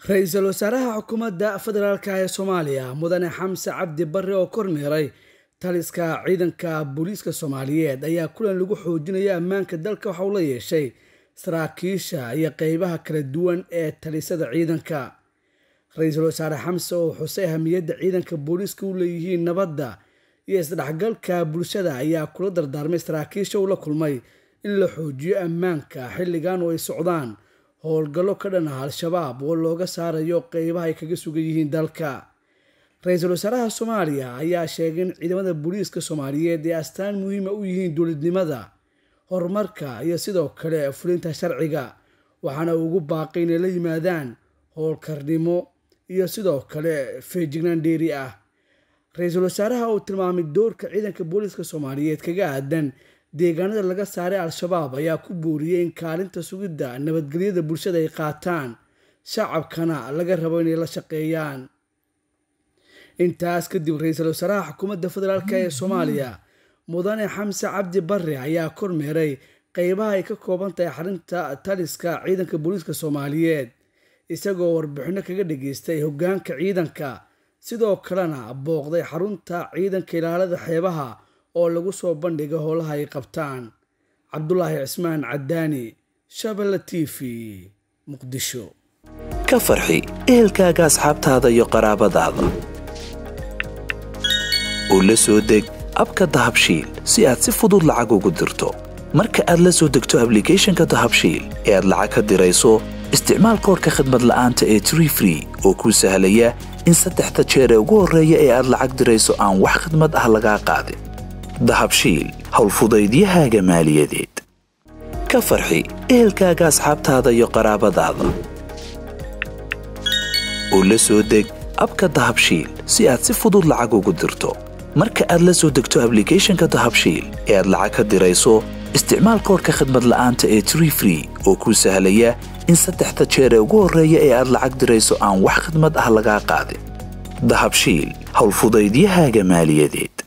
ra-iisul wasaaraha xukuumadda federaalk ee soomaaliya mudane xamse cabdi barre oo kormeeray taliska ciidanka booliiska soomaaliyeed ayaa kulan lagu xoojinaya ammaanka dalka waxa uu la yeeshay saraakiisha iyo qeybaha kala duwan ee talisada ciidanka ra-iisul wasaare xamse oo xusay ahamiyadda ciidanka booliiska u leeyihiin nabadda iyo isdhexgalka bulshada ayaa kula dardaarmay saraakiisha uu la kulmay in la xoojiyo ammaanka xilligan oo ay socdaan howlgallo ka dhan ah al-shabaab oo looga saarayo qeybaha ay kaga sugan yihiin dalka ra-iisul wasaaraha soomaaliya ayaa sheegay in ciidamada booliiska soomaaliyeed ee astaan muhiima u yihiin dowladnimada horumarka iyo sidoo kale fulinta sharciga waxaana ugu baaqay inay la yimaadaan howlkarnimo iyo sidoo kale feejignaan dheeri ah ra-iisul wasaaraha uu tilmaamay doorka ciidanka booliiska soomaaliyeed kaga aadan deegaanada laga saaray al-shabaab ayaa ku booriyey in kaalinta sugidda nabadgelyada bulshada ay qaataan shacabkana laga rabo inay la shaqeeyaan intaas kadib ra-iisul wasaaraha xukuumadda federaalk ee soomaaliya mudane xamse cabdi barre ayaa kormeeray qeybaha ay ka kooban tahay xarinta taliska ciidanka booliiska soomaaliyeed isagoo warbixinno kaga dhageystay hoggaanka ciidanka sidoo kalena booqday xarunta ciidanka ilaalada xeebaha oo lagu soo bandhiga howlaha ay qabtaan cabdulaahi cismaan cadaani shabelle t v muqdisho ka farxi ehelkaaga asxaabtaada iyo qaraabadaada oo la soo deg abka dahabshiil si aad si fudud lacag ugu dirto marka aad la soo degto ablicathonka dahabshiil ee aad lacag ka dirayso isticmaal koorka khadmad la'aanta ee tree free oo kuu sahlaya in saddexda jeer ee ugu horreeya ee aad lacag dirayso aan wax khadmad ah lagaa qaadin dahabshiil howlfudaydiyahaaga maaliyadeed ka farxi ehelkaaga asxaabtaada iyo qaraabadaada oo la soo deg abka dahabshiil si aad si fudud lacag ugu dirto marka aad la soo degto ablicathonka dahabshiil ee aad lacag ka dirayso isticmaal koorka khadmad la'aanta ee tree free oo kuu sahlaya in saddexda jeer ee ugu horreeya ee aad lacag dirayso aan wax khadmad ah lagaa qaadin dahabshiil howlfudaydiyahaaga maaliyadeed